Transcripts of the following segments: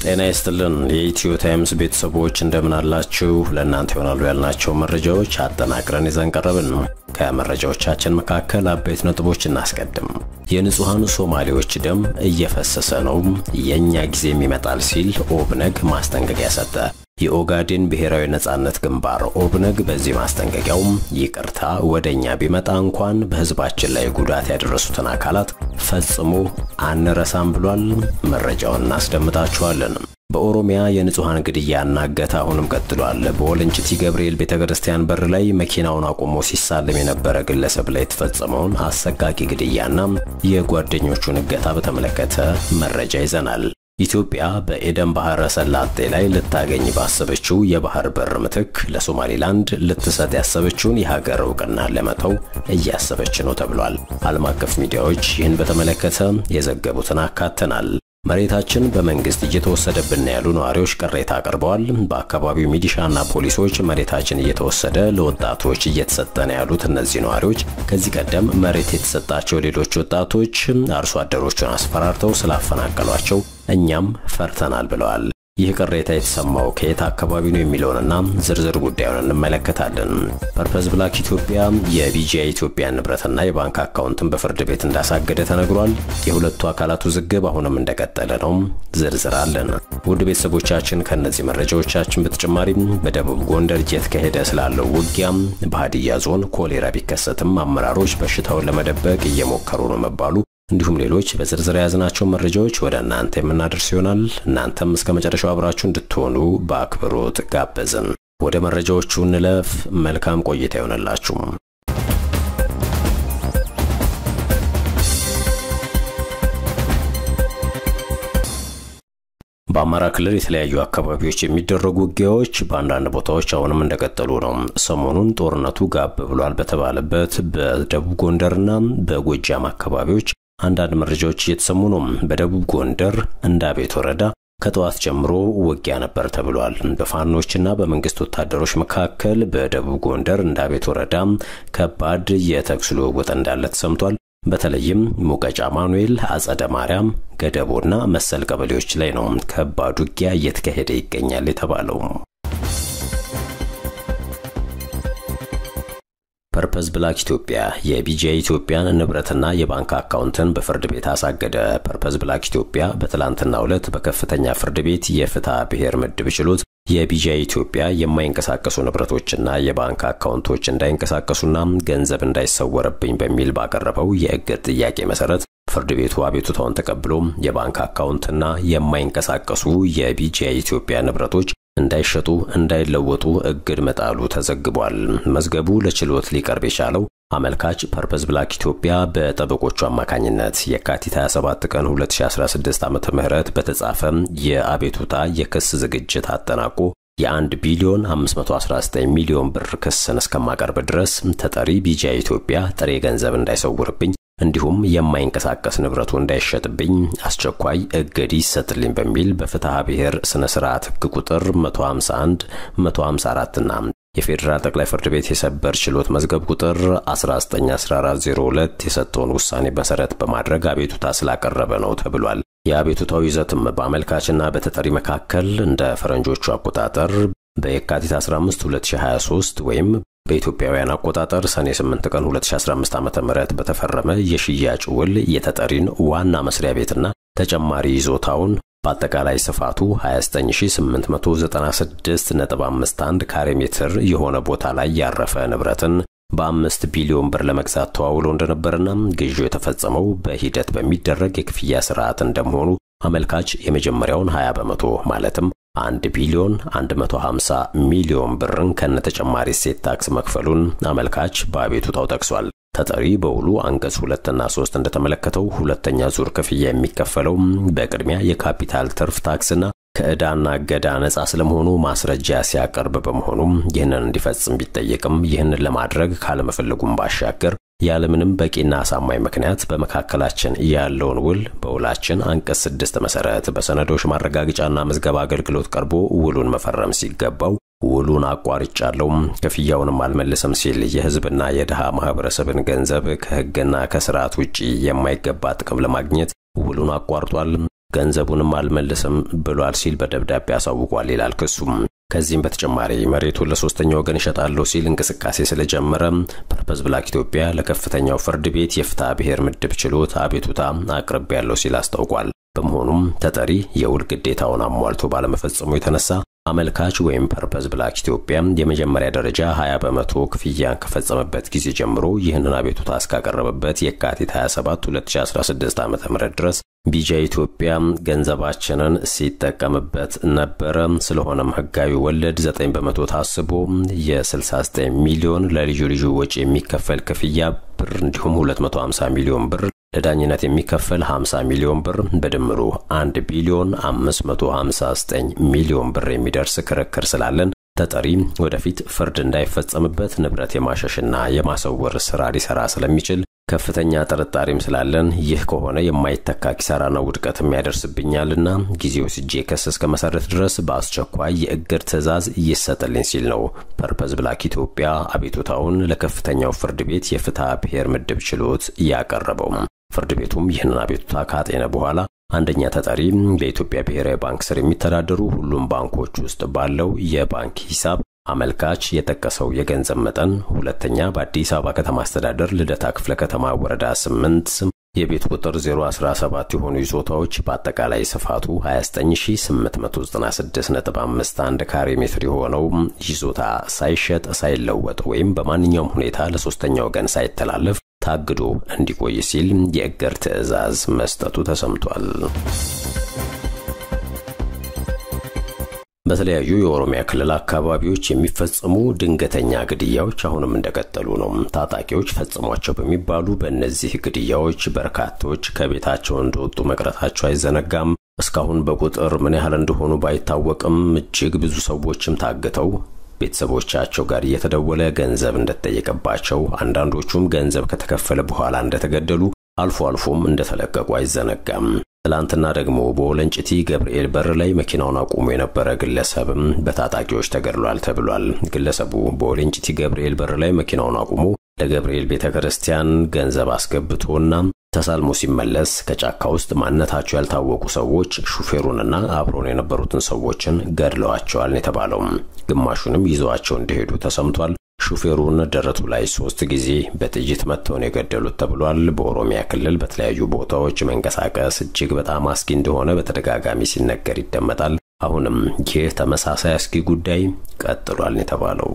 ጤና ይስጥልን የኢትዮ ታይምስ ቤተሰቦች እንደምን አላችሁ? ለእናንተ ይሆናሉ ያልናቸው መረጃዎች አጠናቅረን ይዘን ቀረብን። ከመረጃዎቻችን መካከል አበይት ነጥቦች እናስቀድም። የንጹሐኑ ሶማሌዎች ደም እየፈሰሰ ነው፣ የእኛ ጊዜም ይመጣል ሲል ኦብነግ ማስጠንቀቂያ ሰጠ። የኦጋዴን ብሔራዊ ነጻነት ግንባር ኦብነግ በዚህ ማስጠንቀቂያውም ይቅርታ ወደ እኛ ቢመጣ እንኳን በሕዝባችን ላይ ጉዳት ያደረሱትን አካላት ፈጽሞ አንረሳም ብሏል። መረጃውን እናስደምጣችኋለን። በኦሮሚያ የንጹሐን ግድያና እገታ አሁንም ቀጥሏል። በወለንጭቲ ገብርኤል ቤተ ክርስቲያን በር ላይ መኪናውን አቁሞ ሲሳለም የነበረ ግለሰብ ላይ የተፈጸመውን አሰቃቂ ግድያና የጓደኞቹን እገታ በተመለከተ መረጃ ይዘናል። ኢትዮጵያ በኤደን ባህረ ሰላጤ ላይ ልታገኝ ባሰበችው የባህር በር ምትክ ለሶማሊላንድ ልትሰጥ ያሰበችውን የሀገር እውቅና ለመተው እያሰበች ነው ተብሏል። ዓለም አቀፍ ሚዲያዎች ይህን በተመለከተ የዘገቡትን አካተናል። መሬታችን በመንግስት እየተወሰደብን ያሉ ነዋሪዎች ቅሬታ አቅርበዋል። በአካባቢው ሚሊሻና ፖሊሶች መሬታችን እየተወሰደ ለወጣቶች እየተሰጠ ነው ያሉት እነዚህ ነዋሪዎች ከዚህ ቀደም መሬት የተሰጣቸው ሌሎች ወጣቶች አርሶ አደሮቹን አስፈራርተው ስላፈናቀሏቸው እኛም ፈርተናል ብለዋል። ይህ ቅሬታ የተሰማው ከየት አካባቢ ነው የሚለውንና ዝርዝር ጉዳዩን እንመለከታለን። ፐርፐዝ ብላክ ኢትዮጵያ የቢጂአይ ኢትዮጵያ ንብረትና የባንክ አካውንትን በፍርድ ቤት እንዳሳገደ ተነግሯል። የሁለቱ አካላት ውዝግብ አሁንም እንደቀጠለ ነው። ዝርዝር አለን። ውድ ቤተሰቦቻችን ከእነዚህ መረጃዎቻችን በተጨማሪም በደቡብ ጎንደር እየተካሄደ ስላለው ውጊያም በሀዲያ ዞን ኮሌራ ቢከሰትም አመራሮች በሽታውን ለመደበቅ እየሞከሩ ነው መባሉ እንዲሁም ሌሎች በዝርዝር የያዝናቸው መረጃዎች ወደ እናንተ የምናደርስ ይሆናል። እናንተም እስከ መጨረሻው አብራችሁ እንድትሆኑ በአክብሮት ጋበዝን። ወደ መረጃዎቹ እንለፍ። መልካም ቆይታ ይሆንላችሁ። በአማራ ክልል የተለያዩ አካባቢዎች የሚደረጉ ውጊያዎች በአንዳንድ ቦታዎች አሁንም እንደቀጠሉ ነው። ሰሞኑን ጦርነቱ ጋብ ብሏል በተባለበት በደቡብ ጎንደርና በጎጃም አካባቢዎች አንዳንድ መረጃዎች እየተሰሙ ነው። በደቡብ ጎንደር እንዳቤት ወረዳ ከጠዋት ጀምሮ ውጊያ ነበር ተብሏል። በፋኖችና በመንግስት ወታደሮች መካከል በደቡብ ጎንደር እንዳቤት ወረዳ ከባድ የተኩስ ልውውጥ እንዳለ ተሰምቷል። በተለይም ሙቀጫ ማኑኤል፣ አጸደ ማርያም፣ ገደቦና መሰል ቀበሌዎች ላይ ነው ከባድ ውጊያ እየተካሄደ ይገኛል የተባለው። ፐርፐዝ ብላክ ኢትዮጵያ የቢጂአይ ኢትዮጵያን ንብረትና የባንክ አካውንትን በፍርድ ቤት አሳገደ። ፐርፐዝ ብላክ ኢትዮጵያ በትላንትናው ዕለት በከፍተኛ ፍርድ ቤት የፍትሐ ብሔር ምድብ ችሎት የቢጂአይ ኢትዮጵያ የማይንቀሳቀሱ ንብረቶችና የባንክ አካውንቶች እንዳይንቀሳቀሱና ገንዘብ እንዳይሰወርብኝ በሚል ባቀረበው የእግድ ጥያቄ መሰረት ፍርድ ቤቱ አቤቱታውን ተቀብሎ የባንክ አካውንትና የማይንቀሳቀሱ የቢጂአይ ኢትዮጵያ ንብረቶች እንዳይሸጡ እንዳይለወጡ እግድ መጣሉ ተዘግቧል። መዝገቡ ለችሎት ሊቀርብ የቻለው አመልካች ፐርፐዝ ብላክ ኢትዮጵያ በጠበቆቹ አማካኝነት የካቲት 27 ቀን 2016 ዓ.ም በተጻፈ የአቤቱታ የክስ ዝግጅት አጠናቆ የ1 ቢሊዮን 519 ሚሊዮን ብር ክስን እስከማቀርብ ድረስ ተጠሪ ቢጂአይ ኢትዮጵያ ጥሬ ገንዘብ እንዳይሰውርብኝ እንዲሁም የማይንቀሳቀስ ንብረቱ እንዳይሸጥብኝ አስቸኳይ እግድ ይሰጥልኝ በሚል በፍትሐ ብሔር ስነ ስርዓት ሕግ ቁጥር 151 154 እና የፌዴራል ጠቅላይ ፍርድ ቤት የሰበር ችሎት መዝገብ ቁጥር 191402 የሰጠውን ውሳኔ መሰረት በማድረግ አቤቱታ ስላቀረበ ነው ተብሏል። የአቤቱታው ይዘትም በአመልካችና በተጠሪ መካከል እንደ ፈረንጆቹ አቆጣጠር በየካቲት 15 2023 ወይም በኢትዮጵያውያን አቆጣጠር ሰኔ 8 ቀን 2015 ዓ.ም በተፈረመ የሽያጭ ውል የተጠሪን ዋና መስሪያ ቤትና ተጨማሪ ይዞታውን በአጠቃላይ ስፋቱ 29896.51 ካሬ ሜትር የሆነ ቦታ ላይ ያረፈ ንብረትን በአምስት ቢሊዮን ብር ለመግዛት ተዋውሎ እንደነበርና ግዢው የተፈጸመው በሂደት በሚደረግ የክፍያ ስርዓት እንደመሆኑ አመልካች የመጀመሪያውን 20 በመቶ ማለትም 1 ቢሊዮን 150 ሚሊዮን ብርን ከነተጨማሪ እሴት ታክስ መክፈሉን አመልካች በአቤቱታው ጠቅሷል። ተጠሪ በውሉ አንቀጽ ሁለትና ሶስት እንደተመለከተው ሁለተኛ ዙር ክፍያ የሚከፈለው በቅድሚያ የካፒታል ትርፍ ታክስና ከዕዳና እገዳ ነጻ ስለመሆኑ ማስረጃ ሲያቀርብ በመሆኑም ይህንን እንዲፈጽም ቢጠየቅም ይህንን ለማድረግ ካለመፈለጉም ባሻገር ያለምንም በቂና አሳማኝ ምክንያት በመካከላችን ያለውን ውል በውላችን አንቀጽ ስድስት መሰረት በሰነዶች ማረጋገጫና ምዝገባ አገልግሎት ቀርቦ ውሉን መፈረም ሲገባው ውሉን አቋርጫለሁ፣ ክፍያውንም አልመልስም ሲል የሕዝብና የድሃ ማህበረሰብን ገንዘብ ከሕግና ከስርዓት ውጪ የማይገባ ጥቅም ለማግኘት ውሉን አቋርጧል። ገንዘቡንም አልመልስም ብሏል ሲል በደብዳቤ አሳውቋል ይላል ክሱም። ከዚህም በተጨማሪ መሬቱን ለሶስተኛ ወገን እሸጣለሁ ሲል እንቅስቃሴ ስለጀመረ ፐርፐዝ ብላክ ኢትዮጵያ ለከፍተኛው ፍርድ ቤት የፍትሐ ብሔር ምድብ ችሎት አቤቱታ አቅርቤያለሁ ሲል አስታውቋል። በመሆኑም ተጠሪ የውል ግዴታውን አሟልቶ ባለመፈጸሙ የተነሳ አመልካች ወይም ፐርፐዝ ብላክ ኢትዮጵያ የመጀመሪያ ደረጃ 20 በመቶ ክፍያን ከፈጸመበት ጊዜ ጀምሮ ይህንን አቤቱታ እስካቀረበበት የካቲት 27 2016 ዓ ም ድረስ ቢጃ ኢትዮጵያ ገንዘባችንን ሲጠቀምበት ነበረ። ስለሆነም ህጋዊ ወለድ 9 በመቶ ታስቦ የ69 ሚሊዮን ለልዩ ልዩ ወጪ የሚከፈል ክፍያ ብር እንዲሁም 250 ሚሊዮን ብር ለዳኝነት የሚከፈል 50 ሚሊዮን ብር በድምሩ 1 ቢሊዮን 559 ሚሊዮን ብር የሚደርስ ክርክር ስላለን ተጠሪ ወደፊት ፍርድ እንዳይፈጸምበት ንብረት የማሸሽና የማሰወር ስራ ሊሰራ ስለሚችል ከፍተኛ ጥርጣሬም ስላለን ይህ ከሆነ የማይተካ ኪሳራና ውድቀትም ያደርስብኛልና ጊዜው ስጄ ክስ እስከ መሰረት ድረስ በአስቸኳይ የእግድ ትዕዛዝ ይሰጥልኝ ሲል ነው ፐርፐዝ ብላክ ኢትዮጵያ አቤቱታውን ለከፍተኛው ፍርድ ቤት የፍትሐ ብሔር ምድብ ችሎት ያቀረበው። ፍርድ ቤቱም ይህንን አቤቱታ ካጤነ በኋላ አንደኛ ተጠሪ በኢትዮጵያ ብሔራዊ ባንክ ስር የሚተዳደሩ ሁሉም ባንኮች ውስጥ ባለው የባንክ ሂሳብ አመልካች የጠቀሰው የገንዘብ መጠን፣ ሁለተኛ በአዲስ አበባ ከተማ አስተዳደር ልደታ ክፍለ ከተማ ወረዳ 8 የቤት ቁጥር 017 የሆኑ ይዞታዎች በአጠቃላይ ስፋቱ 29896.51 ካሬ ሜትር የሆነው ይዞታ ሳይሸጥ ሳይለወጥ ወይም በማንኛውም ሁኔታ ለሶስተኛ ወገን ሳይተላለፍ ታግዶ እንዲቆይ ሲል የእግድ ትዕዛዝ መስጠቱ ተሰምቷል። በተለያዩ የኦሮሚያ ክልል አካባቢዎች የሚፈጸሙ ድንገተኛ ግድያዎች አሁንም እንደቀጠሉ ነው። ታጣቂዎች ፈጽሟቸው በሚባሉ በእነዚህ ግድያዎች በርካቶች ከቤታቸው እንደወጡ መቅረታቸው አይዘነጋም። እስካሁን በቁጥር ምን ያህል እንደሆኑ ባይታወቅም እጅግ ብዙ ሰዎችም ታግተው ቤተሰቦቻቸው ጋር እየተደወለ ገንዘብ እንደተጠየቀባቸው፣ አንዳንዶቹም ገንዘብ ከተከፈለ በኋላ እንደተገደሉ፣ አልፎ አልፎም እንደተለቀቁ አይዘነጋም። ትላንትና ደግሞ በወለንጭቲ ገብርኤል በር ላይ መኪናውን አቁሞ የነበረ ግለሰብም በታጣቂዎች ተገድሏል ተብሏል። ግለሰቡ በወለንጭቲ ገብርኤል በር ላይ መኪናውን አቁሞ ለገብርኤል ቤተ ክርስቲያን ገንዘብ አስገብቶና ተሳልሞ ሲመለስ ከጫካ ውስጥ ማንነታቸው ያልታወቁ ሰዎች ሹፌሩንና አብሮን የነበሩትን ሰዎችን ገድለዋቸዋል የተባለው ግማሹንም ይዘዋቸው እንደሄዱ ተሰምቷል። ሹፌሩን ደረቱ ላይ ሶስት ጊዜ በጥይት መጥተው ነው የገደሉት ተብሏል። በኦሮሚያ ክልል በተለያዩ ቦታዎች መንቀሳቀስ እጅግ በጣም አስጊ እንደሆነ በተደጋጋሚ ሲነገር ይደመጣል። አሁንም ይህ ተመሳሳይ አስጊ ጉዳይ ቀጥሏል የተባለው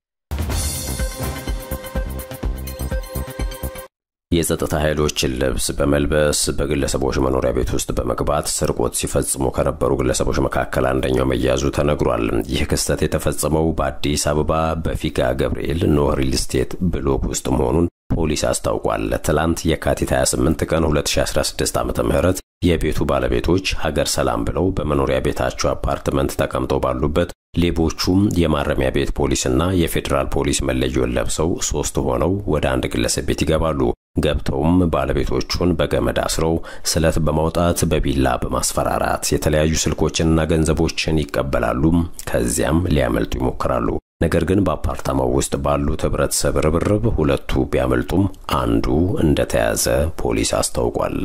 የጸጥታ ኃይሎችን ልብስ በመልበስ በግለሰቦች መኖሪያ ቤት ውስጥ በመግባት ስርቆት ሲፈጽሙ ከነበሩ ግለሰቦች መካከል አንደኛው መያዙ ተነግሯል። ይህ ክስተት የተፈጸመው በአዲስ አበባ በፊጋ ገብርኤል ኖህ ሪል ስቴት ብሎክ ውስጥ መሆኑን ፖሊስ አስታውቋል። ትላንት የካቲት 28 ቀን 2016 ዓ ም የቤቱ ባለቤቶች ሀገር ሰላም ብለው በመኖሪያ ቤታቸው አፓርትመንት ተቀምጠው ባሉበት ሌቦቹም የማረሚያ ቤት ፖሊስና የፌዴራል ፖሊስ መለዮን ለብሰው ሶስት ሆነው ወደ አንድ ግለሰብ ቤት ይገባሉ። ገብተውም ባለቤቶቹን በገመድ አስረው ስለት በማውጣት በቢላ በማስፈራራት የተለያዩ ስልኮችንና ገንዘቦችን ይቀበላሉ። ከዚያም ሊያመልጡ ይሞክራሉ። ነገር ግን በአፓርታማው ውስጥ ባሉት ህብረተሰብ ርብርብ ሁለቱ ቢያመልጡም አንዱ እንደተያዘ ፖሊስ አስታውቋል።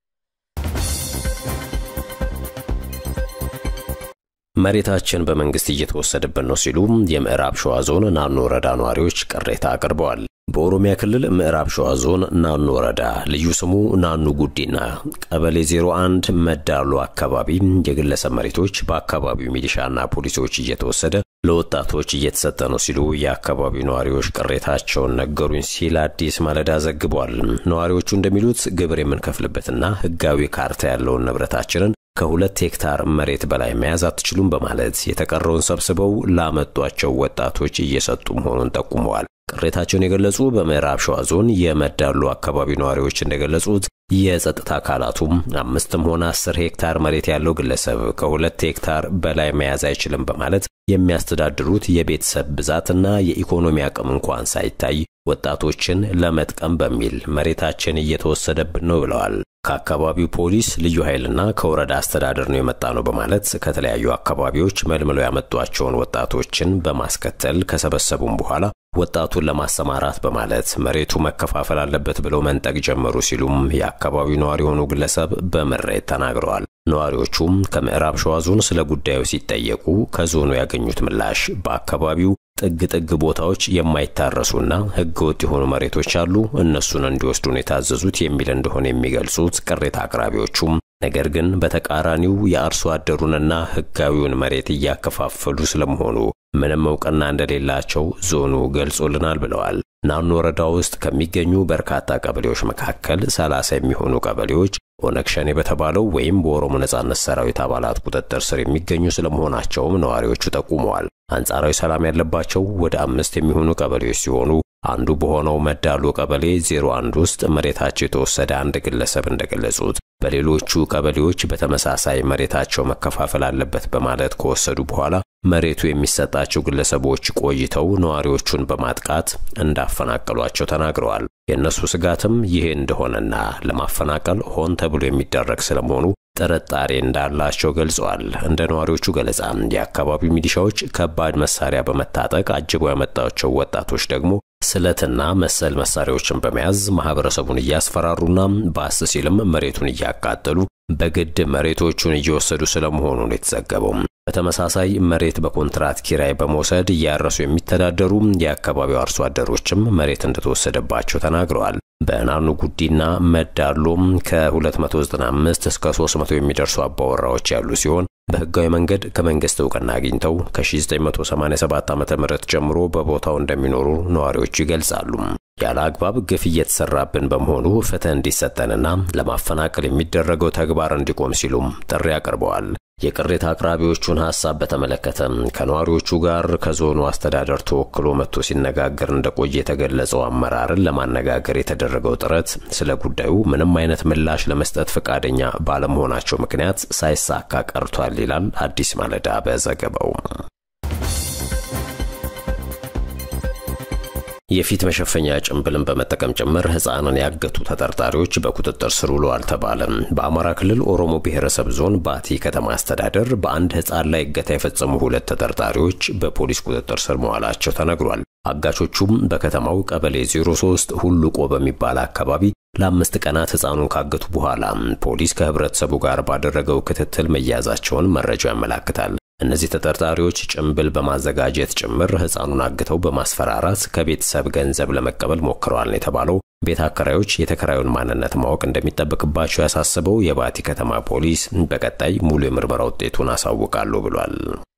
መሬታችን በመንግስት እየተወሰደብን ነው ሲሉ የምዕራብ ሸዋ ዞን ናኖ ወረዳ ነዋሪዎች ቅሬታ አቅርበዋል። በኦሮሚያ ክልል ምዕራብ ሸዋ ዞን ናኖ ወረዳ ልዩ ስሙ ናኑ ጉዲና ቀበሌ 01 መዳሉ አካባቢ የግለሰብ መሬቶች በአካባቢው ሚሊሻና ፖሊሶች እየተወሰደ ለወጣቶች እየተሰጠ ነው ሲሉ የአካባቢው ነዋሪዎች ቅሬታቸውን ነገሩኝ ሲል አዲስ ማለዳ ዘግቧል። ነዋሪዎቹ እንደሚሉት ግብር የምንከፍልበትና ህጋዊ ካርታ ያለውን ንብረታችንን ከሁለት ሄክታር መሬት በላይ መያዝ አትችሉም በማለት የተቀረውን ሰብስበው ላመጧቸው ወጣቶች እየሰጡ መሆኑን ጠቁመዋል። ቅሬታቸውን የገለጹ በምዕራብ ሸዋ ዞን የመዳሉ አካባቢ ነዋሪዎች እንደገለጹት የጸጥታ አካላቱም አምስትም ሆነ አስር ሄክታር መሬት ያለው ግለሰብ ከሁለት ሄክታር በላይ መያዝ አይችልም በማለት የሚያስተዳድሩት የቤተሰብ ብዛትና የኢኮኖሚ አቅም እንኳን ሳይታይ ወጣቶችን ለመጥቀም በሚል መሬታችን እየተወሰደብን ነው ብለዋል። ከአካባቢው ፖሊስ ልዩ ኃይልና ከወረዳ አስተዳደር ነው የመጣ ነው በማለት ከተለያዩ አካባቢዎች መልምለው ያመጧቸውን ወጣቶችን በማስከተል ከሰበሰቡም በኋላ ወጣቱን ለማሰማራት በማለት መሬቱ መከፋፈል አለበት ብለው መንጠቅ ጀመሩ ሲሉም የአካባቢው ነዋሪ የሆኑ ግለሰብ በምሬት ተናግረዋል። ነዋሪዎቹም ከምዕራብ ሸዋ ዞን ስለ ጉዳዩ ሲጠየቁ ከዞኑ ያገኙት ምላሽ በአካባቢው ጥግ ጥግ ቦታዎች የማይታረሱና ሕገ ወጥ የሆኑ መሬቶች አሉ፣ እነሱን እንዲወስዱን የታዘዙት የሚል እንደሆነ የሚገልጹት ቅሬታ አቅራቢዎቹም ነገር ግን በተቃራኒው የአርሶ አደሩንና ሕጋዊውን መሬት እያከፋፈሉ ስለመሆኑ ምንም እውቅና እንደሌላቸው ዞኑ ገልጾልናል ብለዋል። ናኖ ወረዳ ውስጥ ከሚገኙ በርካታ ቀበሌዎች መካከል ሰላሳ የሚሆኑ ቀበሌዎች ኦነግ ሸኔ በተባለው ወይም በኦሮሞ ነጻነት ሰራዊት አባላት ቁጥጥር ስር የሚገኙ ስለመሆናቸውም ነዋሪዎቹ ጠቁመዋል። አንጻራዊ ሰላም ያለባቸው ወደ አምስት የሚሆኑ ቀበሌዎች ሲሆኑ አንዱ በሆነው መዳሎ ቀበሌ 01 ውስጥ መሬታቸው የተወሰደ አንድ ግለሰብ እንደገለጹት በሌሎቹ ቀበሌዎች በተመሳሳይ መሬታቸው መከፋፈል አለበት በማለት ከወሰዱ በኋላ መሬቱ የሚሰጣቸው ግለሰቦች ቆይተው ነዋሪዎቹን በማጥቃት እንዳፈናቀሏቸው ተናግረዋል። የእነሱ ስጋትም ይሄ እንደሆነና ለማፈናቀል ሆን ተብሎ የሚደረግ ስለመሆኑ ጥርጣሬ እንዳላቸው ገልጸዋል። እንደ ነዋሪዎቹ ገለጻ የአካባቢው ሚሊሻዎች ከባድ መሳሪያ በመታጠቅ አጅበው ያመጣቸው ወጣቶች ደግሞ ስለትና መሰል መሳሪያዎችን በመያዝ ማህበረሰቡን እያስፈራሩና ባስ ሲልም መሬቱን እያቃጠሉ በግድ መሬቶቹን እየወሰዱ ስለመሆኑ ነው የተዘገበው። በተመሳሳይ መሬት በኮንትራት ኪራይ በመውሰድ እያረሱ የሚተዳደሩ የአካባቢው አርሶ አደሮችም መሬት እንደተወሰደባቸው ተናግረዋል። በናኑ ጉዲና መዳሎም ከ295 እስከ 300 የሚደርሱ አባወራዎች ያሉ ሲሆን በህጋዊ መንገድ ከመንግስት እውቅና አግኝተው ከ1987 ዓ.ም ጀምሮ በቦታው እንደሚኖሩ ነዋሪዎቹ ይገልጻሉ። ያለ አግባብ ግፍ እየተሰራብን በመሆኑ ፍትህ እንዲሰጠንና ለማፈናቀል የሚደረገው ተግባር እንዲቆም ሲሉም ጥሪ አቅርበዋል። የቅሬታ አቅራቢዎቹን ሐሳብ በተመለከተ ከነዋሪዎቹ ጋር ከዞኑ አስተዳደር ተወክሎ መጥቶ ሲነጋገር እንደቆየ የተገለጸው አመራርን ለማነጋገር የተደረገው ጥረት ስለ ጉዳዩ ምንም አይነት ምላሽ ለመስጠት ፈቃደኛ ባለመሆናቸው ምክንያት ሳይሳካ ቀርቷል ይላል አዲስ ማለዳ በዘገባው። የፊት መሸፈኛ ጭንብልን በመጠቀም ጭምር ህፃንን ያገቱ ተጠርጣሪዎች በቁጥጥር ስር ውለዋል ተባለ። በአማራ ክልል ኦሮሞ ብሔረሰብ ዞን ባቲ ከተማ አስተዳደር በአንድ ህፃን ላይ እገታ የፈጸሙ ሁለት ተጠርጣሪዎች በፖሊስ ቁጥጥር ስር መዋላቸው ተነግሯል። አጋቾቹም በከተማው ቀበሌ 03 ሁሉቆ በሚባል አካባቢ ለአምስት ቀናት ህፃኑን ካገቱ በኋላ ፖሊስ ከህብረተሰቡ ጋር ባደረገው ክትትል መያዛቸውን መረጃው ያመላክታል። እነዚህ ተጠርጣሪዎች ጭንብል በማዘጋጀት ጭምር ህፃኑን አግተው በማስፈራራት ከቤተሰብ ገንዘብ ለመቀበል ሞክረዋል ነው የተባለው። ቤት አከራዮች የተከራዩን ማንነት ማወቅ እንደሚጠበቅባቸው ያሳስበው የባቲ ከተማ ፖሊስ በቀጣይ ሙሉ የምርመራ ውጤቱን አሳውቃለሁ ብሏል።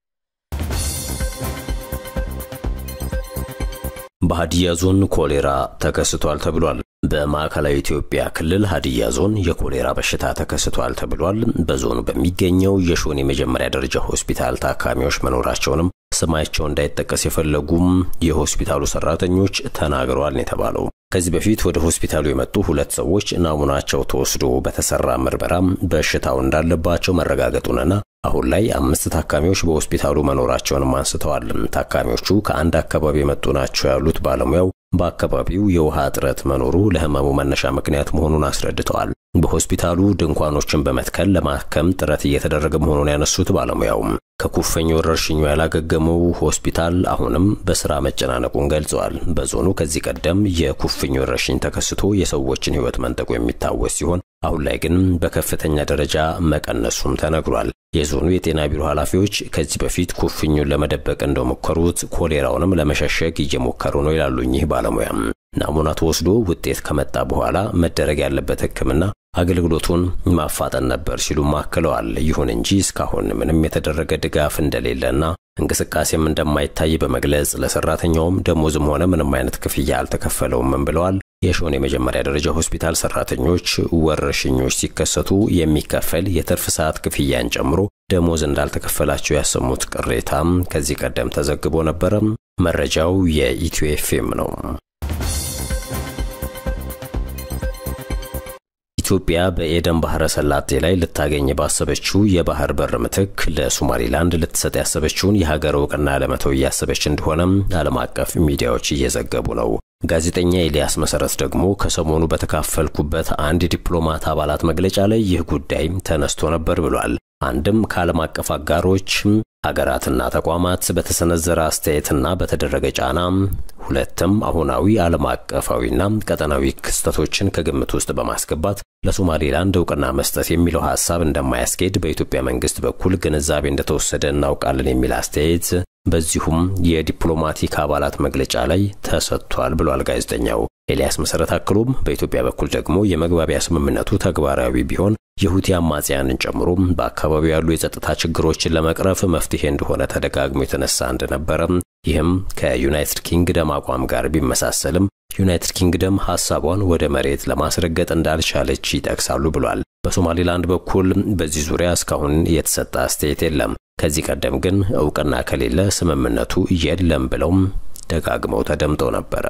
በሀዲያ ዞን ኮሌራ ተከስቷል ተብሏል። በማዕከላዊ ኢትዮጵያ ክልል ሀዲያ ዞን የኮሌራ በሽታ ተከስቷል ተብሏል። በዞኑ በሚገኘው የሾኔ የመጀመሪያ ደረጃ ሆስፒታል ታካሚዎች መኖራቸውንም ስማቸው እንዳይጠቀስ የፈለጉም የሆስፒታሉ ሰራተኞች ተናግረዋል ነው የተባለው። ከዚህ በፊት ወደ ሆስፒታሉ የመጡ ሁለት ሰዎች ናሙናቸው ተወስዶ በተሰራ ምርመራም በሽታው እንዳለባቸው መረጋገጡንና አሁን ላይ አምስት ታካሚዎች በሆስፒታሉ መኖራቸውንም አንስተዋል። ታካሚዎቹ ከአንድ አካባቢ የመጡ ናቸው ያሉት ባለሙያው በአካባቢው የውሃ እጥረት መኖሩ ለህመሙ መነሻ ምክንያት መሆኑን አስረድተዋል። በሆስፒታሉ ድንኳኖችን በመትከል ለማከም ጥረት እየተደረገ መሆኑን ያነሱት ባለሙያውም ከኩፍኝ ወረርሽኙ ያላገገመው ሆስፒታል አሁንም በስራ መጨናነቁን ገልጸዋል። በዞኑ ከዚህ ቀደም የኩፍኝ ወረርሽኝ ተከስቶ የሰዎችን ህይወት መንጠቁ የሚታወስ ሲሆን አሁን ላይ ግን በከፍተኛ ደረጃ መቀነሱም ተነግሯል። የዞኑ የጤና ቢሮ ኃላፊዎች ከዚህ በፊት ኩፍኙን ለመደበቅ እንደሞከሩት ኮሌራውንም ለመሸሸግ እየሞከሩ ነው ይላሉ እኚህ ባለሙያም። ናሙና ተወስዶ ውጤት ከመጣ በኋላ መደረግ ያለበት ሕክምና አገልግሎቱን ማፋጠን ነበር ሲሉም አክለዋል። ይሁን እንጂ እስካሁን ምንም የተደረገ ድጋፍ እንደሌለና እንቅስቃሴም እንደማይታይ በመግለጽ ለሰራተኛውም ደሞዝም ሆነ ምንም አይነት ክፍያ አልተከፈለውም ብለዋል። የሾኔ የመጀመሪያ ደረጃ ሆስፒታል ሰራተኞች ወረርሽኞች ሲከሰቱ የሚከፈል የትርፍ ሰዓት ክፍያን ጨምሮ ደሞዝ እንዳልተከፈላቸው ያሰሙት ቅሬታም ከዚህ ቀደም ተዘግቦ ነበረም። መረጃው የኢትዮ ኤፍኤም ነው። ኢትዮጵያ በኤደን ባህረ ሰላጤ ላይ ልታገኝ ባሰበችው የባህር በር ምትክ ለሶማሊላንድ ልትሰጥ ያሰበችውን የሀገር እውቅና ለመተው እያሰበች እንደሆነም ዓለም አቀፍ ሚዲያዎች እየዘገቡ ነው። ጋዜጠኛ ኤልያስ መሰረት ደግሞ ከሰሞኑ በተካፈልኩበት አንድ ዲፕሎማት አባላት መግለጫ ላይ ይህ ጉዳይ ተነስቶ ነበር ብሏል። አንድም ከዓለም አቀፍ አጋሮች ሀገራትና ተቋማት በተሰነዘረ አስተያየትና በተደረገ ጫና፣ ሁለትም አሁናዊ ዓለም አቀፋዊና ቀጠናዊ ክስተቶችን ከግምት ውስጥ በማስገባት ለሶማሌላንድ እውቅና መስጠት የሚለው ሐሳብ እንደማያስኬድ በኢትዮጵያ መንግስት በኩል ግንዛቤ እንደተወሰደ እናውቃለን የሚል አስተያየት በዚሁም የዲፕሎማቲክ አባላት መግለጫ ላይ ተሰጥቷል ብሏል ጋዜጠኛው ኤልያስ መሰረት። አክሎም በኢትዮጵያ በኩል ደግሞ የመግባቢያ ስምምነቱ ተግባራዊ ቢሆን የሁቲ አማጽያንን ጨምሮ በአካባቢው ያሉ የጸጥታ ችግሮችን ለመቅረፍ መፍትሄ እንደሆነ ተደጋግሞ የተነሳ እንደነበረ፣ ይህም ከዩናይትድ ኪንግደም አቋም ጋር ቢመሳሰልም ዩናይትድ ኪንግደም ሐሳቧን ወደ መሬት ለማስረገጥ እንዳልቻለች ይጠቅሳሉ ብሏል። በሶማሌላንድ በኩል በዚህ ዙሪያ እስካሁን የተሰጠ አስተያየት የለም። ከዚህ ቀደም ግን እውቅና ከሌለ ስምምነቱ የለም ብለውም ደጋግመው ተደምጠው ነበረ።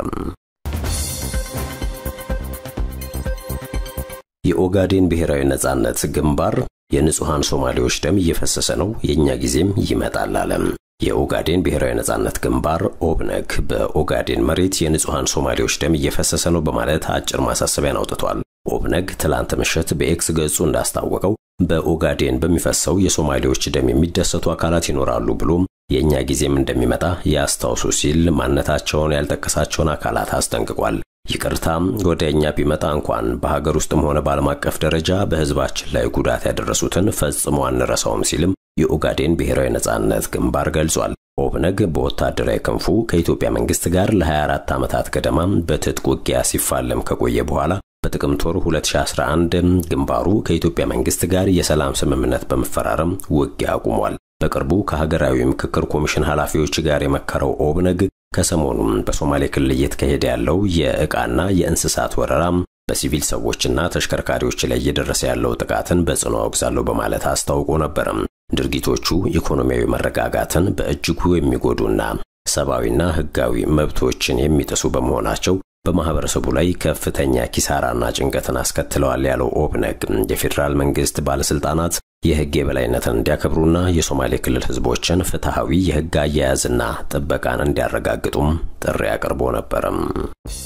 የኦጋዴን ብሔራዊ ነጻነት ግንባር የንጹሐን ሶማሌዎች ደም እየፈሰሰ ነው፣ የእኛ ጊዜም ይመጣል አለም። የኦጋዴን ብሔራዊ ነጻነት ግንባር ኦብነግ በኦጋዴን መሬት የንጹሐን ሶማሌዎች ደም እየፈሰሰ ነው በማለት አጭር ማሳሰቢያን አውጥቷል። ኦብነግ ትላንት ምሽት በኤክስ ገጹ እንዳስታወቀው በኦጋዴን በሚፈሰው የሶማሌዎች ደም የሚደሰቱ አካላት ይኖራሉ ብሎም የእኛ ጊዜም እንደሚመጣ ያስታውሱ ሲል ማንነታቸውን ያልጠቀሳቸውን አካላት አስጠንቅቋል። ይቅርታም ወደ እኛ ቢመጣ እንኳን በሀገር ውስጥም ሆነ በዓለም አቀፍ ደረጃ በሕዝባችን ላይ ጉዳት ያደረሱትን ፈጽሞ አንረሳውም ሲልም የኦጋዴን ብሔራዊ ነጻነት ግንባር ገልጿል። ኦብነግ በወታደራዊ ክንፉ ከኢትዮጵያ መንግስት ጋር ለ24 ዓመታት ገደማ በትጥቅ ውጊያ ሲፋለም ከቆየ በኋላ በጥቅምት ወር 2011 ግንባሩ ከኢትዮጵያ መንግስት ጋር የሰላም ስምምነት በመፈራረም ውጊያ አቁሟል። በቅርቡ ከሀገራዊ ምክክር ኮሚሽን ኃላፊዎች ጋር የመከረው ኦብነግ ከሰሞኑም በሶማሌ ክልል እየተካሄደ ያለው የዕቃና የእንስሳት ወረራ በሲቪል ሰዎችና ተሽከርካሪዎች ላይ እየደረሰ ያለው ጥቃትን በጽኑ አወግዛለሁ በማለት አስታውቆ ነበረም። ድርጊቶቹ ኢኮኖሚያዊ መረጋጋትን በእጅጉ የሚጎዱና ሰብአዊና ሕጋዊ መብቶችን የሚጥሱ በመሆናቸው በማህበረሰቡ ላይ ከፍተኛ ኪሳራና ጭንቀትን አስከትለዋል ያለው ኦብነግ የፌዴራል መንግስት ባለስልጣናት የህግ የበላይነትን እንዲያከብሩና የሶማሌ ክልል ህዝቦችን ፍትሐዊ የህግ አያያዝና ጥበቃን እንዲያረጋግጡም ጥሪ አቅርቦ ነበረም።